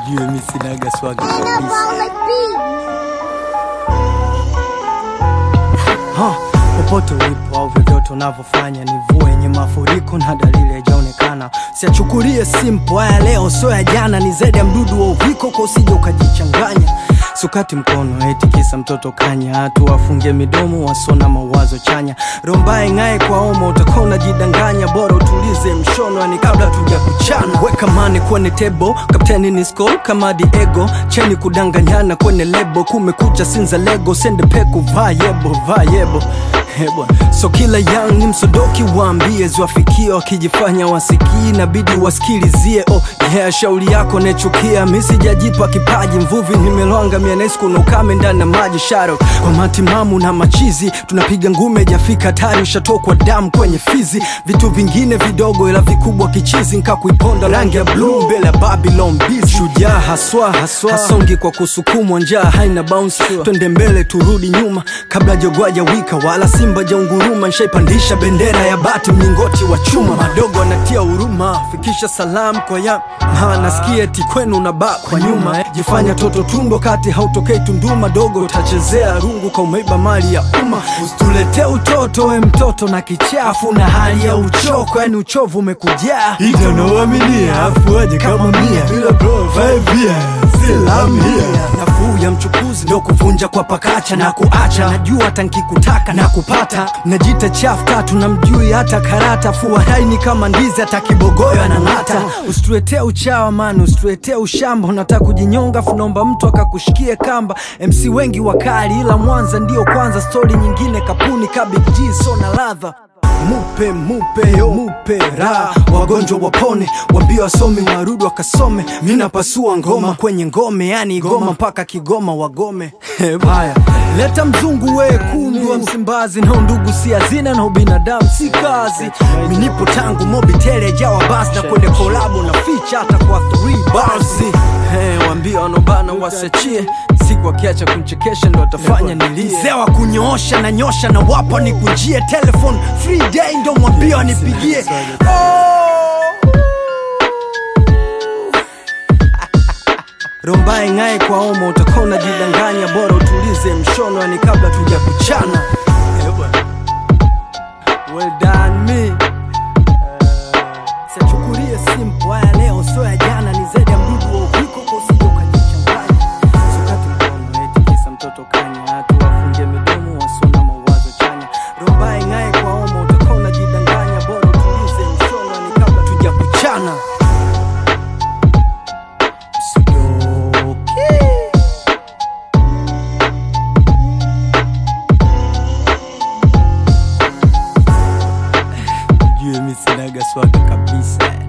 Ujue mi sinaga swaga kabisa. Ha, popote ulipo au vyovyote unavyofanya, ni mvua yenye mafuriko na dalili haijaonekana. Siachukulie simple haya leo, sio ya jana, ni zaidi ya mdudu wa uviko, kwa usije ukajichanganya. Sukati mkono eti kisa mtoto kanya, hatu wafunge midomo wasona mawazo chanya. Rombae ng'ae kwa omo, utakuwa unajidanganya, bora utulize mshono, yani kabla tuja kuchana. Weka mane kwenye tebo, kapteni ni skol kama Diego, cheni kudanganyana kwenye lebo, kumekucha sinza lego, sende peku vayebo vayebo Hebwa. So kila young ni msodoki, waambie ziwafikie, wakijifanya wasikii inabidi wasikilizie. Oh yeah, shauri yako nechukia, mi sijajipa kipaji, mvuvi nimelwanga mianes, kuna ukame ndani ya maji sharo kwa matimamu na machizi, tunapiga ngume jafika tari, ushatokwa damu kwenye fizi, vitu vingine vidogo ila vikubwa kichizi, nkakuiponda rangi ya blue mbele ya Babylon Beast. Shujaa haswa haswa, hasongi kwa kusukumwa, njaa haina bounce, twende mbele turudi nyuma, kabla jogwaja wika wala simba jaunguruma, nshaipandisha bendera ya bati mlingoti wa chuma, madogo anatia huruma, fikisha salam kwa ya ha, nasikia eti kwenu na ba kwa nyuma, jifanya toto tundo kati hautokei Tunduma, dogo utachezea rungu kwa umeiba mali ya umma, usituletee utoto we mtoto na kichafu na hali ya uchoko, yani uchovu umekujaa Ita nawaaminia afu aje kama mia bila bro five years still I'm here nafuu ya mchukuzi ndo kuvunja kwa pakacha na kuacha najua hata nkikutaka na kupata najita chafu tatu na mjui hata karata fuaraini kama ndizi hata kibogoyo anang'ata usituletee uchawa man usituletee ushamba unataka kujinyonga funaomba mtu akakushikie kamba mc wengi wakali ila mwanza ndio kwanza stori nyingine kapuni kabig g so na ladha mupe mupe yo mupe ra wagonjwa wapone wambia wasome warudi wakasome mina pasua ngoma kwenye ngome yani goma mpaka kigoma wagome haya leta mzungu we kundu wa msimbazi na ndugu si hazina na ubinadamu si kazi minipo tangu mobitele jawa basi na kwenye kolabo na ficha hata kwa 3 bars Hey, wambia wanobana wasachie siku akiacha kumchekesha ndo atafanya nilie mzee wa kunyoosha na nyosha na wapa nikunjie telephone free day ndo mwambia wanipigie rombae ng'ae kwa omo utakuwa unajidanganya bora utulize mshono yani kabla tuja kuchana well done me siachukulie simple haya leo sio ya jana ni zaidi ya mdudu wa uviko kwa usije ukajichanganya sukati mkono eti kisa mtoto kanya hatu wafunge midomo wasona mawazo chanya rombae ng'ae kwa omo utakuwa unajidanganya bora utulize mshono yani kabla tuja kuchana Usidoke. Ujue mi sinaga swaga kabisa